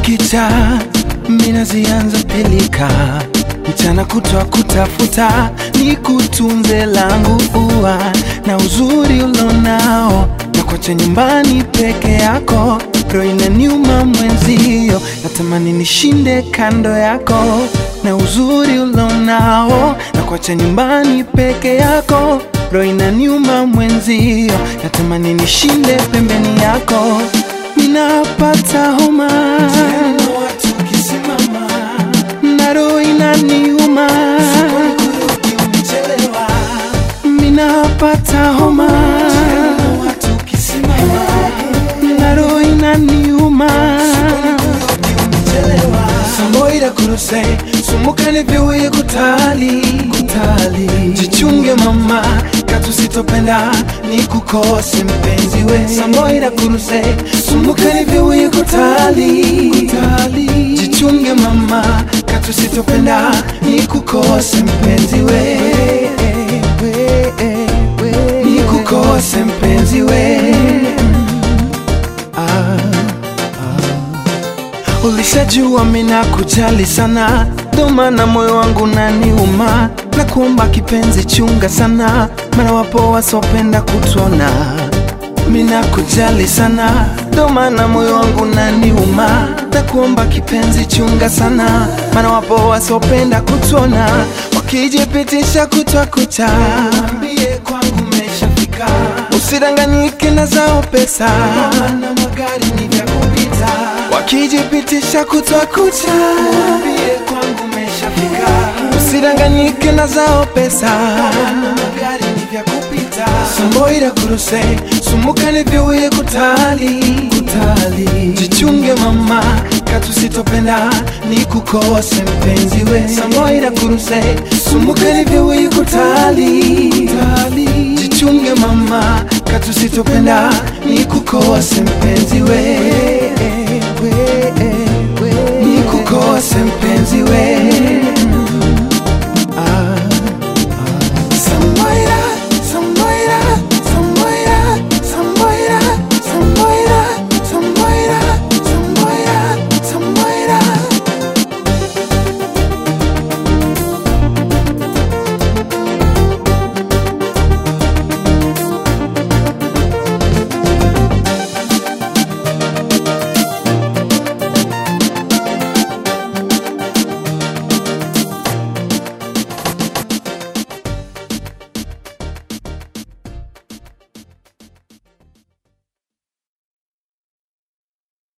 kukicha, mina zianza pilika, mchana kutwa kutafuta, ni kutunze langu ua na uzuri ulonao, na kwacha nyumbani peke yako, roho inaniuma mwenzio, natamani nishinde kando yako, na uzuri ulonao, na kwacha nyumbani peke yako, roho inaniuma mwenzio, natamani nishinde pembeni yako, ninapata homa na roho inaniuma, minapata homa na roho inaniuma Samboira kuruse sumukane vyuye kutali kutali jichunge mama katu sitopenda ni kukose mpenzi we Samboira kuruse sumukane vyuye kutali kutali jichunge mama katu sitopenda ni kukose mpenzi we ni kukose mpenzi we ah. Ulishajua mina kujali sana, ndo maana moyo wangu naniuma, na kuomba kipenzi, chunga sana, maana wapo wasopenda kutona. Mina kujali sana, ndo maana moyo wangu naniuma, na kuomba kipenzi, chunga sana, maana wapo wasopenda kutona, wakijipitisha kutwa kucha, ambie kwangu umeshafika, usidanganyike na zao pesa, na magari ni vya kupita wakijipitisha kutwa kucha, waambie kwangu umeshafika, usidanganyike na zao pesa, magari ni vya kupita. Samboira kuruse sumukane vyuye kutali kutali, jichunge mama katu sitopenda ni kukose mpenzi we. Samboira kuruse sumukane vyuye kutali kutali, jichunge mama katu sitopenda ni kukose mpenzi we we